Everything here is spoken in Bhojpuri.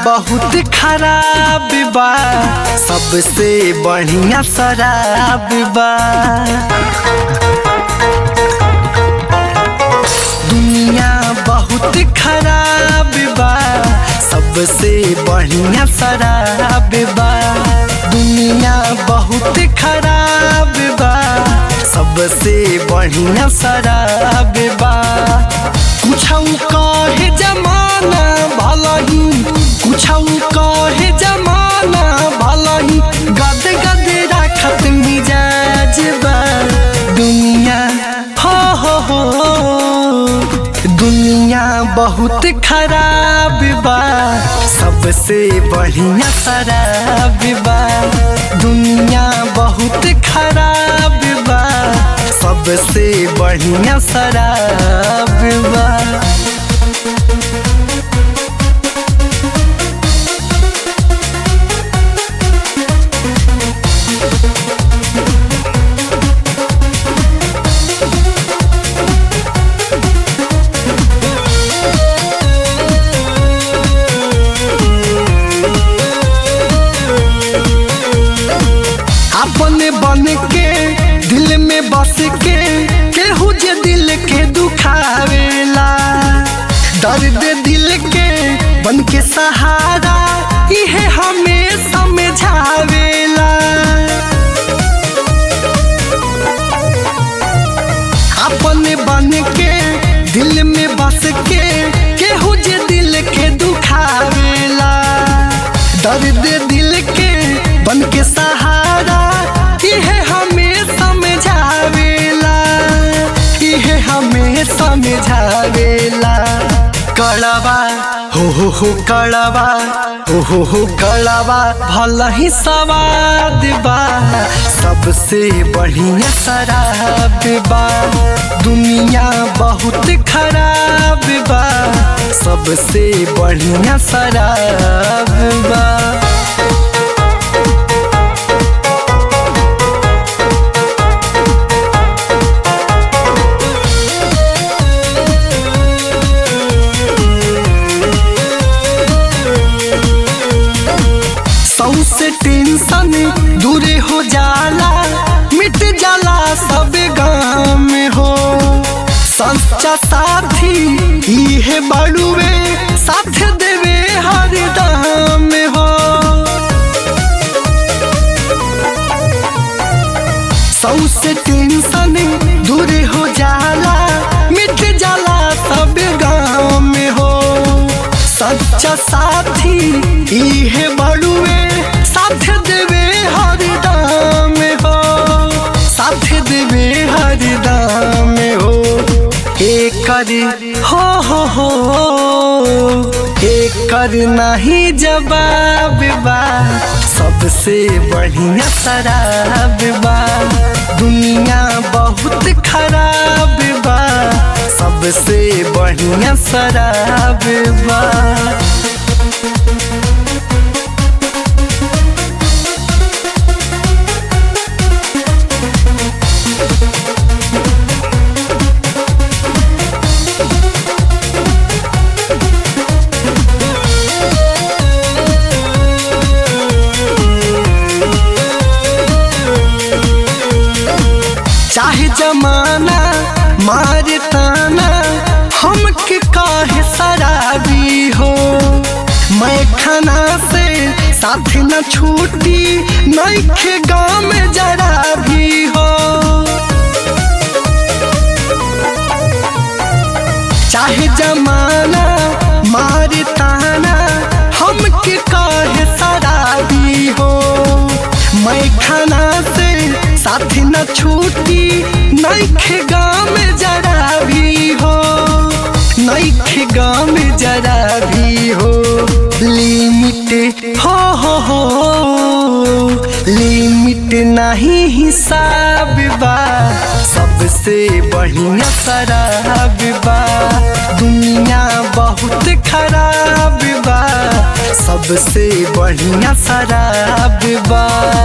बहुत खराब बा सबसे बढ़िया शराब बा दुनिया बहुत खराब बा सबसे बढ़िया शराब बा दुनिया बहुत खराब बा सबसे बढ़िया शराब बा कुछ कहे जमाना भला ही कुछ कहे जमाना भला ही गद गद राखत मिजाज बा दुनिया हो हो हो दुनिया बहुत खराब बा सबसे बढ़िया शराब बा दुनिया बहुत खराब बा सबसे बढ़िया शराब बा अपने बन के दिल में बस के केहू जे दिल के दुखावेला दर्द दिल के बन के सहारा इहे हमें समझावेला अपने बन के दिल में बस के केहू जे दिल के दुखावेला दर्द दिल के बन के सहारा इहे हमें समझावेला इहे हमें समझावेला कड़वा हो हो हो कड़वा हो हो हो कड़वा भला ही सवाद बा सबसे बढ़िया शराब बा दुनिया बहुत खराब बा सबसे बढ़िया शराब बा सौ से टेंशन दूर हो जाला मिट जाला सब गाँव में हो सच्चा साथी इहे बड़ुए साथ देवे हर दाम में हो सौ से टेंशन दूर हो जाला मिट जाला सब गाँव में हो सच्चा साथी इहे बड़ुए साथ देवे हर दाम हो साथ देवे हर दाम हो एकर हो हो हो एकर नहीं जवाब बा सबसे बढ़िया शराब बा दुनिया बहुत खराब बा सबसे बढ़िया शराब बा चाहे जमाना मारे ताना हमके काहे शराबी हो मैं खाना से साथ न छूटी नइखे गाँव में जरा भी हो चाहे जमाना मारे ताना हमके काहे शराबी हो मैं खाना से साथ न छूटी नइखे गाँव में जरा भी हो नइखे गाँव में जरा भी हो लिमिट हो हो हो लिमिट नहीं हिसाब बा सबसे बढ़िया शराब बा दुनिया बहुत खराब बा सबसे बढ़िया शराब बा